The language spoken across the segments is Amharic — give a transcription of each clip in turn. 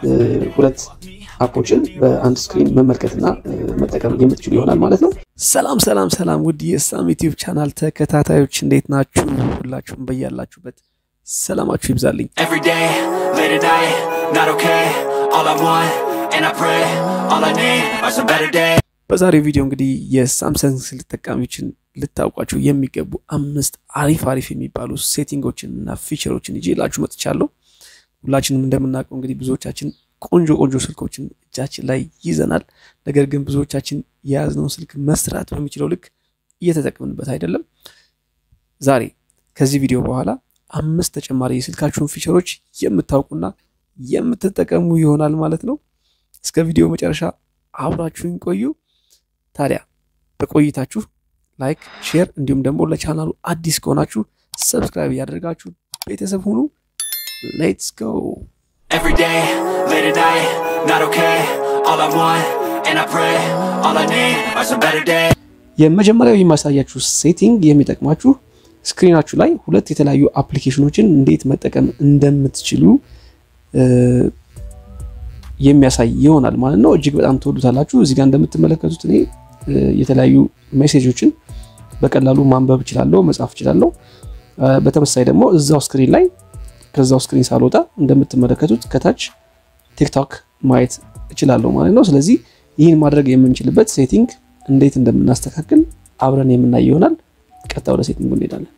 ሁለት አፖችን በአንድ ስክሪን መመልከትና መጠቀም የምትችሉ ይሆናል ማለት ነው። ሰላም ሰላም ሰላም ውድ የሳም ዩቲዩብ ቻናል ተከታታዮች እንዴት ናችሁ? ሁላችሁም በያላችሁበት ሰላማችሁ ይብዛልኝ። Every day, late at night, not okay. All I want, and I pray, all I need are some better days. በዛሬው ቪዲዮ እንግዲህ የሳምሰንግ ስልክ ተጠቃሚዎችን ልታውቋቸው የሚገቡ አምስት አሪፍ አሪፍ የሚባሉ ሴቲንጎችን እና ፊቸሮችን ይዤላችሁ መጥቻለሁ። ሁላችንም እንደምናውቀው እንግዲህ ብዙዎቻችን ቆንጆ ቆንጆ ስልኮችን እጃችን ላይ ይዘናል። ነገር ግን ብዙዎቻችን የያዝነውን ስልክ መስራት በሚችለው ልክ እየተጠቀምንበት አይደለም። ዛሬ ከዚህ ቪዲዮ በኋላ አምስት ተጨማሪ የስልካችሁን ፊቸሮች የምታውቁና የምትጠቀሙ ይሆናል ማለት ነው። እስከ ቪዲዮ መጨረሻ አብራችሁን ቆዩ። ታዲያ በቆይታችሁ ላይክ፣ ሼር እንዲሁም ደግሞ ለቻናሉ አዲስ ከሆናችሁ ሰብስክራይብ እያደረጋችሁ ቤተሰብ ሁኑ። ሌትስ ጎ። Every day, late at night, not okay. All I want, and I pray, all I need are some better days. የመጀመሪያው የማሳያችሁ ሴቲንግ የሚጠቅማችሁ ስክሪናችሁ ላይ ሁለት የተለያዩ አፕሊኬሽኖችን እንዴት መጠቀም እንደምትችሉ እ፣ የሚያሳይ ይሆናል ማለት ነው። እጅግ በጣም ትወዱታላችሁ። እዚህ ጋር እንደምትመለከቱት እኔ እ፣ የተለያዩ ሜሴጆችን በቀላሉ ማንበብ እችላለሁ፣ መጻፍ እችላለሁ። እ፣ በተመሳሳይ ደግሞ እዛው ስክሪን ላይ ከዛው ስክሪን ሳልወጣ እንደምትመለከቱት ከታች ቲክቶክ ማየት እችላለሁ ማለት ነው። ስለዚህ ይህን ማድረግ የምንችልበት ሴቲንግ እንዴት እንደምናስተካክል አብረን የምናይ ይሆናል። ቀጥታ ወደ ሴቲንጉ እንሄዳለን።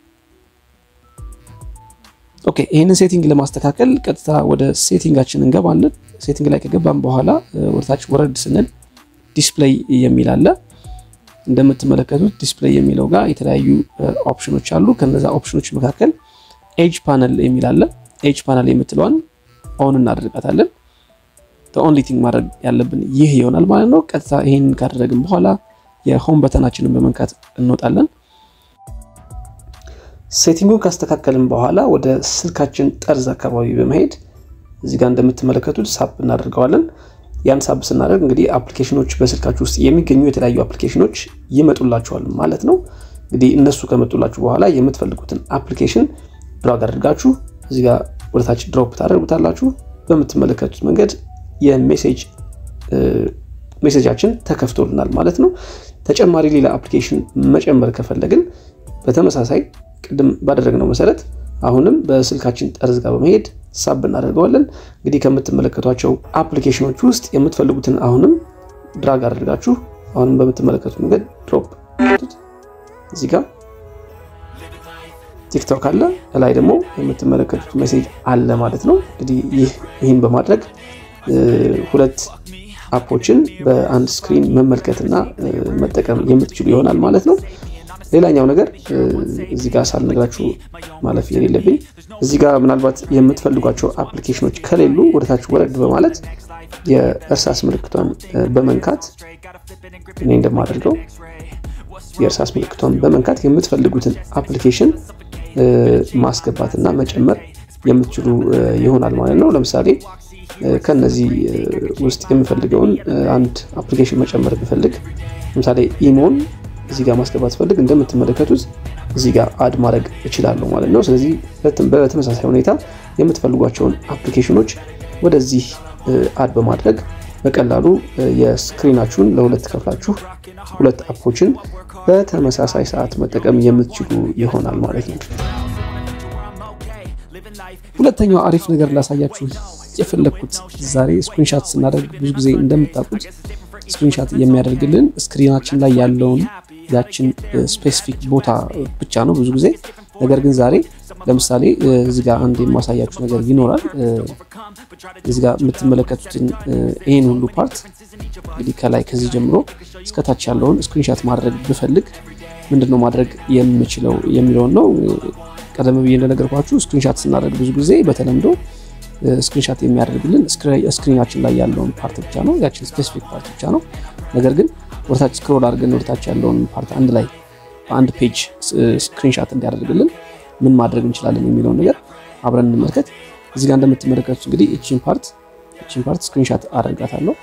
ኦኬ ይህንን ሴቲንግ ለማስተካከል ቀጥታ ወደ ሴቲንጋችን እንገባለን። ሴቲንግ ላይ ከገባን በኋላ እ፣ ወደታች ወረድ ስንል ዲስፕሌይ የሚል አለ። እንደምትመለከቱት ዲስፕሌይ የሚለው ጋር የተለያዩ እ፣ ኦፕሽኖች አሉ። ከነዛ ኦፕሽኖች መካከል ኤጅ ፓነል የሚል አለ። ኤጅ ፓነል የምትለዋን ኦን እናደርጋታለን። ኦንሊ ቲንግ ማድረግ ያለብን ይህ ይሆናል ማለት ነው። ቀጥታ ይህን ካደረግን በኋላ የሆም በተናችንን በመንካት እንወጣለን። ሴቲንጉን ካስተካከልን በኋላ ወደ ስልካችን ጠርዝ አካባቢ በመሄድ እዚህ ጋር እንደምትመለከቱት ሳብ እናደርገዋለን። ያን ሳብ ስናደርግ እንግዲህ አፕሊኬሽኖች በስልካችሁ ውስጥ የሚገኙ የተለያዩ አፕሊኬሽኖች ይመጡላችኋል ማለት ነው። እንግዲህ እነሱ ከመጡላችሁ በኋላ የምትፈልጉትን አፕሊኬሽን ድራግ አድርጋችሁ እዚህ ጋር ወደታች ድሮፕ ታደርጉታላችሁ። በምትመለከቱት መንገድ የሜሴጅ ሜሴጃችን ተከፍቶልናል ማለት ነው። ተጨማሪ ሌላ አፕሊኬሽን መጨመር ከፈለግን በተመሳሳይ ቅድም ባደረግነው መሰረት አሁንም በስልካችን ጠርዝ ጋር በመሄድ ሳብ እናደርገዋለን። እንግዲህ ከምትመለከቷቸው አፕሊኬሽኖች ውስጥ የምትፈልጉትን አሁንም ድራግ አድርጋችሁ አሁንም በምትመለከቱት መንገድ ድሮፕ እዚህ ጋር ቲክቶክ አለ፣ ላይ ደግሞ የምትመለከቱት ሜሴጅ አለ ማለት ነው። እንግዲህ ይህ ይህን በማድረግ እ፣ ሁለት አፖችን በአንድ ስክሪን መመልከትና እ፣ መጠቀም የምትችሉ ይሆናል ማለት ነው። ሌላኛው ነገር እ፣ እዚህ ጋር ሳልነግራችሁ ማለፍ የሌለብኝ እዚህ ጋር ምናልባት የምትፈልጓቸው አፕሊኬሽኖች ከሌሉ ወደታች ወረድ በማለት የእርሳስ ምልክቷን እ፣ በመንካት እኔ እንደማደርገው የእርሳስ ምልክቷን በመንካት የምትፈልጉትን አፕሊኬሽን እ፣ ማስገባትና መጨመር የምትችሉ እ፣ ይሆናል ማለት ነው። ለምሳሌ እ፣ ከነዚህ እ፣ ውስጥ የምፈልገውን እ፣ አንድ አፕሊኬሽን መጨመር ብፈልግ ለምሳሌ ኢሞን እዚህ ጋር ማስገባት ስፈልግ እንደምትመለከቱት እዚህ ጋር አድ ማድረግ እችላለሁ ማለት ነው። ስለዚህ በትም- በተመሳሳይ ሁኔታ የምትፈልጓቸውን አፕሊኬሽኖች ወደዚህ እ፣ አድ በማድረግ በቀላሉ እ፣ የስክሪናችሁን ለሁለት ከፍላችሁ ሁለት አፖችን በተመሳሳይ ሰዓት መጠቀም የምትችሉ ይሆናል ማለት ነው። ሁለተኛው አሪፍ ነገር ላሳያችሁ የፈለግኩት ዛሬ ስክሪንሻት ስናደርግ ብዙ ጊዜ እንደምታውቁት ስክሪንሻት የሚያደርግልን ስክሪናችን ላይ ያለውን ያችን ስፔሲፊክ ቦታ ብቻ ነው ብዙ ጊዜ። ነገር ግን ዛሬ ለምሳሌ እ፣ እዚህ ጋር አንድ የማሳያችሁ ነገር ይኖራል። እ፣ እዚህ ጋር የምትመለከቱትን እ፣ ይህን ሁሉ ፓርት እንግዲህ ከላይ ከዚህ ጀምሮ እስከታች ያለውን ስክሪንሻት ማድረግ ብፈልግ ምንድን ነው ማድረግ የምችለው የሚለውን ነው። ቀደም ብዬ እንደነገርኳችሁ ስክሪንሻት ስናደርግ ብዙ ጊዜ በተለምዶ ስክሪንሻት የሚያደርግልን ስክሪናችን ላይ ያለውን ፓርት ብቻ ነው፣ ያችን ስፔሲፊክ ፓርት ብቻ ነው። ነገር ግን ወደታች ስክሮል አድርገን ወደታች ያለውን ፓርት አንድ ላይ በአንድ ፔጅ ስክሪንሻት እንዲያደርግልን ምን ማድረግ እንችላለን የሚለውን ነገር አብረን እንመልከት። እዚህ ጋር እንደምትመለከቱት እንግዲህ እቺን ፓርት እቺን ፓርት ስክሪንሻት አደርጋታለሁ።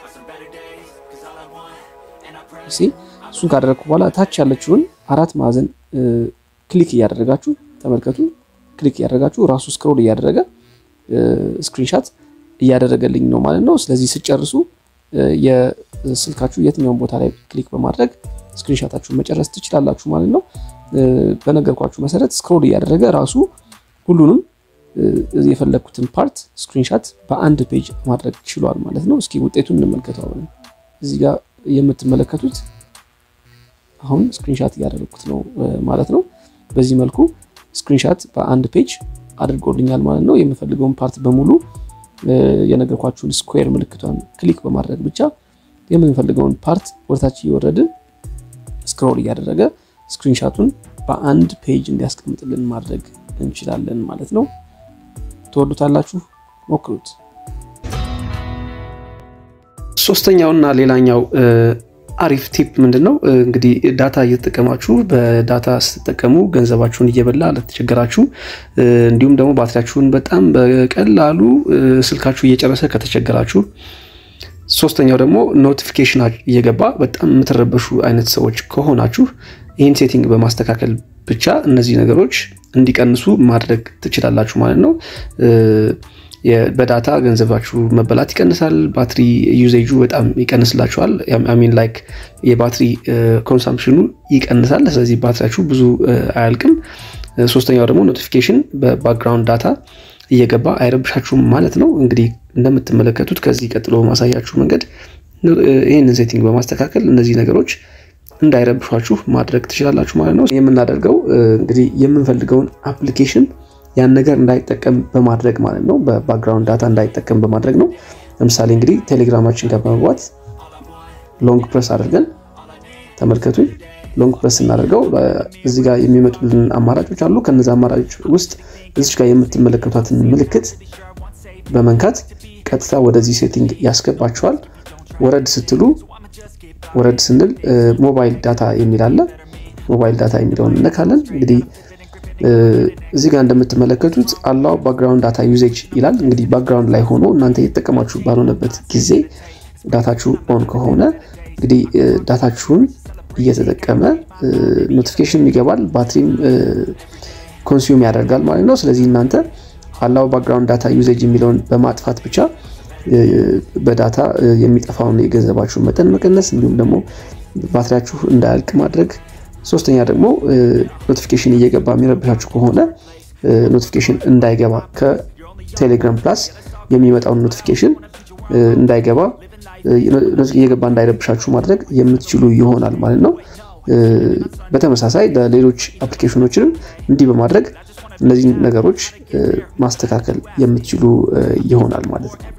እሺ እሱን ካደረግኩ በኋላ ታች ያለችውን አራት ማዕዘን ክሊክ እያደረጋችሁ ተመልከቱ። ክሊክ እያደረጋችሁ ራሱ ስክሮል እያደረገ ስክሪንሻት እያደረገልኝ ነው ማለት ነው። ስለዚህ ስጨርሱ የስልካችሁ የትኛውን ቦታ ላይ ክሊክ በማድረግ ስክሪንሻታችሁን መጨረስ ትችላላችሁ ማለት ነው። በነገርኳችሁ መሰረት ስክሮል እያደረገ ራሱ ሁሉንም የፈለግኩትን ፓርት ስክሪንሻት በአንድ ፔጅ ማድረግ ችሏል ማለት ነው። እስኪ ውጤቱን እንመልከተው። እዚህ ጋር የምትመለከቱት አሁን ስክሪንሻት እያደረግኩት ነው ማለት ነው። በዚህ መልኩ ስክሪንሻት በአንድ ፔጅ አድርጎልኛል ማለት ነው። የምፈልገውን ፓርት በሙሉ የነገርኳችሁን ስኩዌር ምልክቷን ክሊክ በማድረግ ብቻ የምንፈልገውን ፓርት ወደታች እየወረድን ስክሮል እያደረገ ስክሪንሻቱን በአንድ ፔጅ እንዲያስቀምጥልን ማድረግ እንችላለን ማለት ነው። ትወዱታላችሁ፣ ሞክሩት። ሶስተኛውና ሌላኛው አሪፍ ቲፕ ምንድን ነው? እንግዲህ ዳታ እየተጠቀማችሁ በዳታ ስትጠቀሙ ገንዘባችሁን እየበላ ለተቸገራችሁ፣ እንዲሁም ደግሞ ባትሪያችሁን በጣም በቀላሉ ስልካችሁ እየጨረሰ ከተቸገራችሁ፣ ሶስተኛው ደግሞ ኖቲፊኬሽን እየገባ በጣም የምትረበሹ አይነት ሰዎች ከሆናችሁ ይህን ሴቲንግ በማስተካከል ብቻ እነዚህ ነገሮች እንዲቀንሱ ማድረግ ትችላላችሁ ማለት ነው። በዳታ ገንዘባችሁ መበላት ይቀንሳል። ባትሪ ዩዜጁ በጣም ይቀንስላችኋል። ሚን ላይክ የባትሪ ኮንሳምፕሽኑ ይቀንሳል። ስለዚህ ባትሪያችሁ ብዙ አያልቅም። ሶስተኛው ደግሞ ኖቲፊኬሽን በባክግራውንድ ዳታ እየገባ አይረብሻችሁም ማለት ነው። እንግዲህ እንደምትመለከቱት ከዚህ ቀጥሎ በማሳያችሁ መንገድ ይህንን ሴቲንግ በማስተካከል እነዚህ ነገሮች እንዳይረብሿችሁ ማድረግ ትችላላችሁ ማለት ነው። የምናደርገው እንግዲህ የምንፈልገውን አፕሊኬሽን ያን ነገር እንዳይጠቀም በማድረግ ማለት ነው። በባክግራውንድ ዳታ እንዳይጠቀም በማድረግ ነው። ለምሳሌ እንግዲህ ቴሌግራማችን ጋር በመግባት ሎንግ ፕረስ አድርገን ተመልከቱኝ። ሎንግ ፕረስ ስናደርገው እዚህ ጋር የሚመጡልን አማራጮች አሉ። ከነዚ አማራጮች ውስጥ እዚች ጋር የምትመለከቷትን ምልክት በመንካት ቀጥታ ወደዚህ ሴቲንግ ያስገባችኋል። ወረድ ስትሉ ወረድ ስንል ሞባይል ዳታ የሚል አለ። ሞባይል ዳታ የሚለውን እነካለን። እንግዲህ እዚህ ጋር እንደምትመለከቱት አላው ባክግራውንድ ዳታ ዩዜጅ ይላል። እንግዲህ ባክግራውንድ ላይ ሆኖ እናንተ እየተጠቀማችሁ ባልሆነበት ጊዜ ዳታችሁ ኦን ከሆነ እንግዲህ ዳታችሁን እየተጠቀመ ኖቲፊኬሽን ይገባል፣ ባትሪም ኮንሱም ያደርጋል ማለት ነው። ስለዚህ እናንተ አላው ባክግራውንድ ዳታ ዩዜጅ የሚለውን በማጥፋት ብቻ በዳታ የሚጠፋውን የገንዘባችሁን መጠን መቀነስ እንዲሁም ደግሞ ባትሪያችሁ እንዳያልቅ ማድረግ ሶስተኛ ደግሞ ኖቲፊኬሽን እየገባ የሚረብሻችሁ ከሆነ ኖቲፊኬሽን እንዳይገባ ከቴሌግራም ፕላስ የሚመጣውን ኖቲፊኬሽን እንዳይገባ እየገባ እንዳይረብሻችሁ ማድረግ የምትችሉ ይሆናል ማለት ነው። በተመሳሳይ ለሌሎች አፕሊኬሽኖችንም እንዲህ በማድረግ እነዚህ ነገሮች ማስተካከል የምትችሉ ይሆናል ማለት ነው።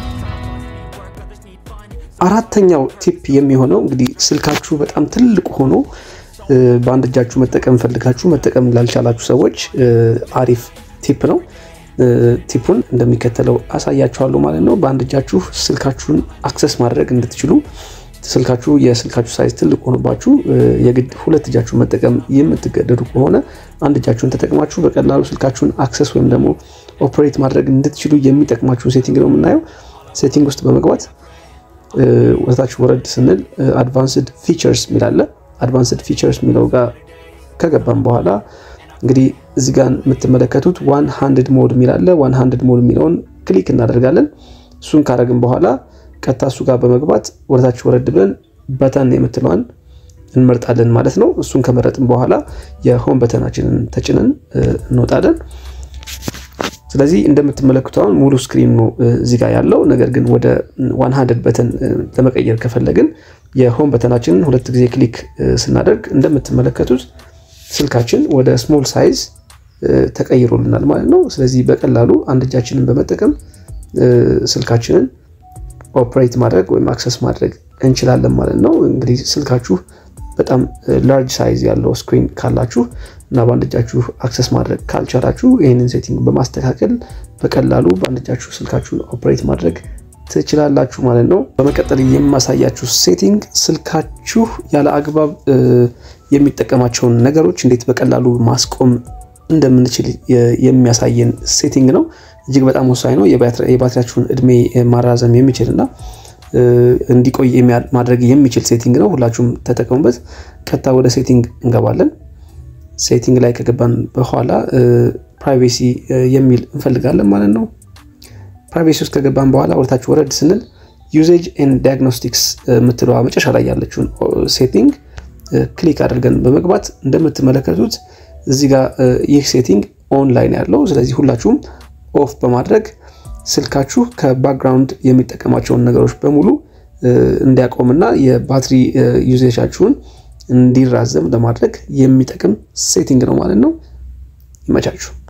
አራተኛው ቲፕ የሚሆነው እንግዲህ ስልካችሁ በጣም ትልቅ ሆኖ በአንድ እጃችሁ መጠቀም ፈልጋችሁ መጠቀም ላልቻላችሁ ሰዎች አሪፍ ቲፕ ነው። ቲፑን እንደሚከተለው አሳያችኋለሁ ማለት ነው። በአንድ እጃችሁ ስልካችሁን አክሰስ ማድረግ እንድትችሉ ስልካችሁ የስልካችሁ ሳይዝ ትልቅ ሆኖባችሁ የግድ ሁለት እጃችሁን መጠቀም የምትገደዱ ከሆነ አንድ እጃችሁን ተጠቅማችሁ በቀላሉ ስልካችሁን አክሰስ ወይም ደግሞ ኦፕሬት ማድረግ እንድትችሉ የሚጠቅማችሁን ሴቲንግ ነው የምናየው። ሴቲንግ ውስጥ በመግባት ወደታችሁ ወረድ ስንል አድቫንስድ ፊቸርስ የሚላለ አድቫንስድ ፊቸርስ የሚለው ጋር ከገባም በኋላ እንግዲህ እዚህ ጋር የምትመለከቱት ዋን ሃንድድ ሞድ የሚላለ ዋን ሃንድድ ሞድ የሚለውን ክሊክ እናደርጋለን። እሱን ካደረግን በኋላ ቀጥታ እሱ ጋር በመግባት ወደታች ወረድ ብለን በተን የምትለዋን እንመርጣለን ማለት ነው። እሱን ከመረጥን በኋላ የሆም በተናችንን ተጭነን እንወጣለን። ስለዚህ እንደምትመለከቱ አሁን ሙሉ ስክሪን ነው እዚህ ጋር ያለው። ነገር ግን ወደ ዋን ሃንድድ በተን ለመቀየር ከፈለግን የሆም በተናችንን ሁለት ጊዜ ክሊክ ስናደርግ እንደምትመለከቱት ስልካችን ወደ ስሞል ሳይዝ ተቀይሮልናል ማለት ነው። ስለዚህ በቀላሉ አንድ እጃችንን በመጠቀም ስልካችንን ኦፕሬት ማድረግ ወይም አክሰስ ማድረግ እንችላለን ማለት ነው። እንግዲህ ስልካችሁ በጣም ላርጅ ሳይዝ ያለው ስክሪን ካላችሁ እና በአንድ እጃችሁ አክሰስ ማድረግ ካልቻላችሁ ይህንን ሴቲንግ በማስተካከል በቀላሉ በአንድ እጃችሁ ስልካችሁን ኦፕሬት ማድረግ ትችላላችሁ ማለት ነው። በመቀጠል የማሳያችሁ ሴቲንግ ስልካችሁ ያለ አግባብ የሚጠቀማቸውን ነገሮች እንዴት በቀላሉ ማስቆም እንደምንችል የሚያሳየን ሴቲንግ ነው። እጅግ በጣም ወሳኝ ነው። የባትሪያችሁን እድሜ ማራዘም የሚችል እና እንዲቆይ ማድረግ የሚችል ሴቲንግ ነው። ሁላችሁም ተጠቀሙበት። ቀጥታ ወደ ሴቲንግ እንገባለን። ሴቲንግ ላይ ከገባን በኋላ ፕራይቬሲ የሚል እንፈልጋለን ማለት ነው። ፕራይቬሲ ውስጥ ከገባን በኋላ ወደታች ወረድ ስንል ዩዜጅ ኤንድ ዲያግኖስቲክስ የምትለዋ መጨረሻ ላይ ያለችውን ሴቲንግ ክሊክ አድርገን በመግባት እንደምትመለከቱት እዚህ ጋር ይህ ሴቲንግ ኦንላይን ያለው ስለዚህ ሁላችሁም ኦፍ በማድረግ ስልካችሁ ከባክግራውንድ የሚጠቀማቸውን ነገሮች በሙሉ እንዲያቆምና የባትሪ ዩዜቻችሁን እንዲራዘም ለማድረግ የሚጠቅም ሴቲንግ ነው ማለት ነው። ይመቻችሁ።